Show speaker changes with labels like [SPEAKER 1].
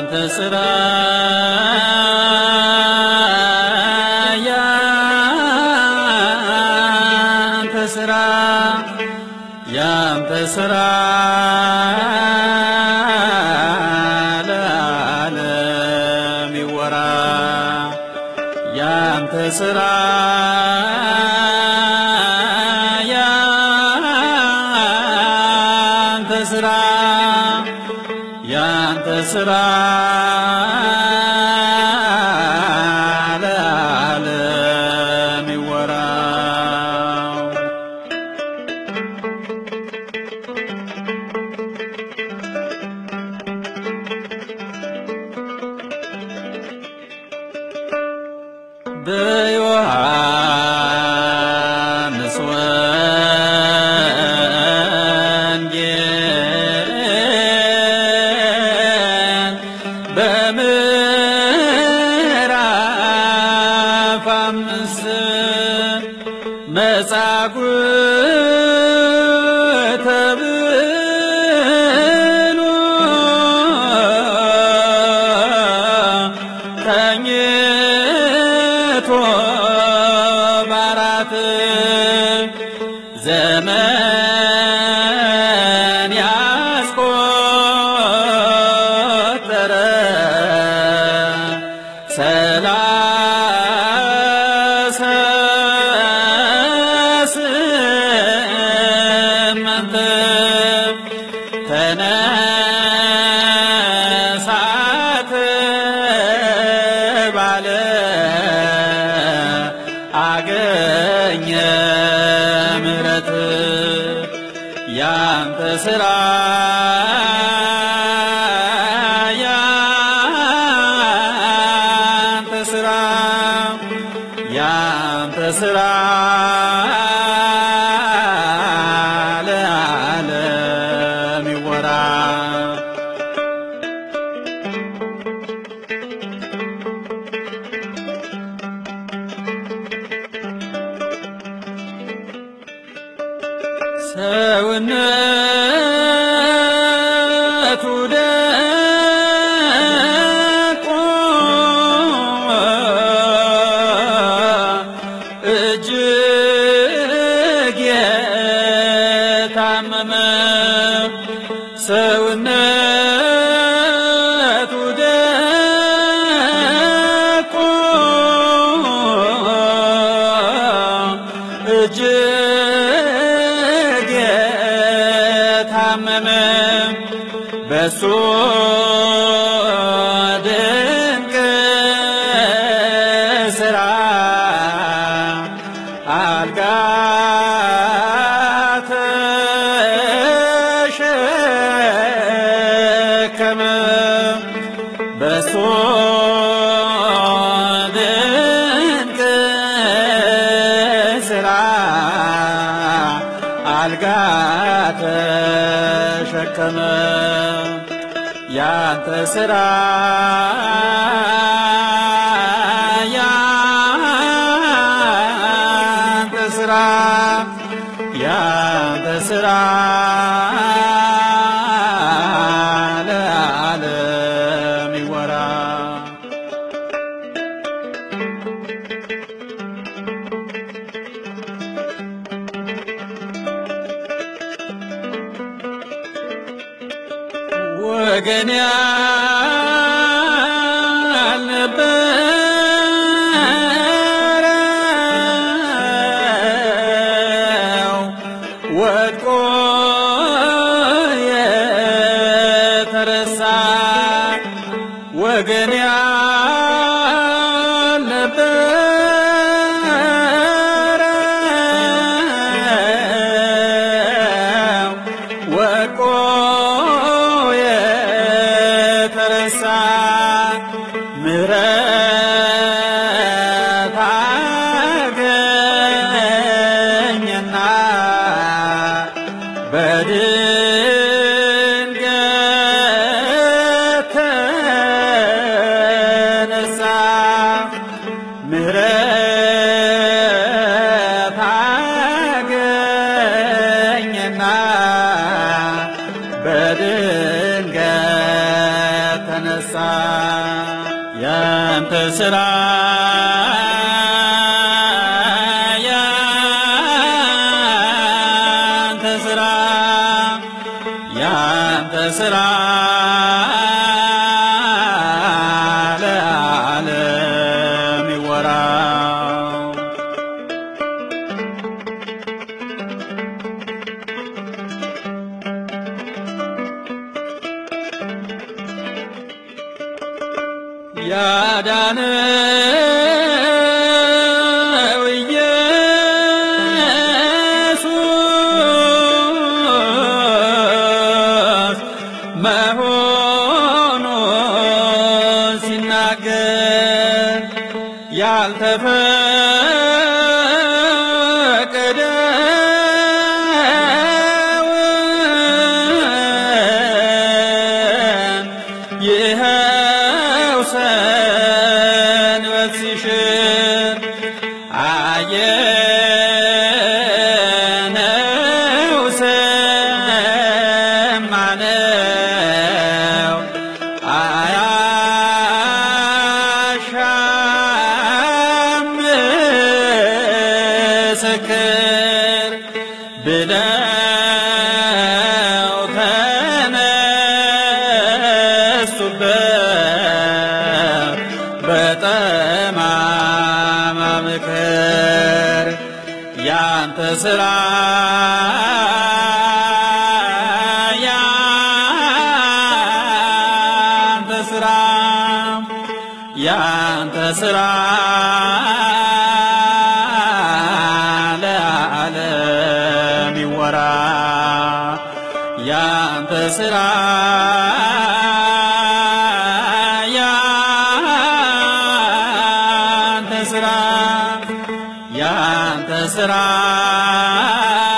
[SPEAKER 1] ያንተ ስራ ያንተ ስራ ያንተ ስራ ለዓለም ይወራ ያንተ ስራ ያንተ ስራ ያንተ ስራ ለዓለም ይወራ በዮሐንስ ወንጌል በምዕራፍ አምስት መጻጉዕ ተብሎ ተኝቶ ባራት ዘመን ያስቆጠረ ሰላሳ ስምንት ተነሳት ባለ አገኘ ምሕረት ያንተ ስራ ያንተ ስራ ያንተ ስራ ለዓለም ይወራ ሰውነቱ ደቆ እጅግ የታመመ ሰውነቱ ደቆ እጅግ የታመመ በሱ ድንቅ ስራ አልጋ ተሸከመ በሱ ድንቅ ስራ አልጋ ተሸከመ ያንተ ስራ ያንተ ስራ ያንተ ስራ ለዓለም ይወራ ወገን ያልነበረው ወድቆ የተረሳ ወገን ያልነበረው ወድቆ የተረሳ ምሕረት አገኘና በድንገት ተነሳ ምሕረት አገኘና በድንገት ተነሳ ስራ ያንተ ስራ ያንተ ስራ ለዓለም ይወራ ያዳነው ኢየሱስ መሆኑን ሲናገር ያልተፈቀደውን ይኸው ሰንበት ሲሽር አየነው ሰማነው አያሻም ምስክር ብለው ተነሱበት በጠማማ ምክር ያንተ ስራ ያንተ ስራ ያንተ ስራ ለዓለም ይወራ ያንተ ስራ ያንተ ስራ ያንተ ስራ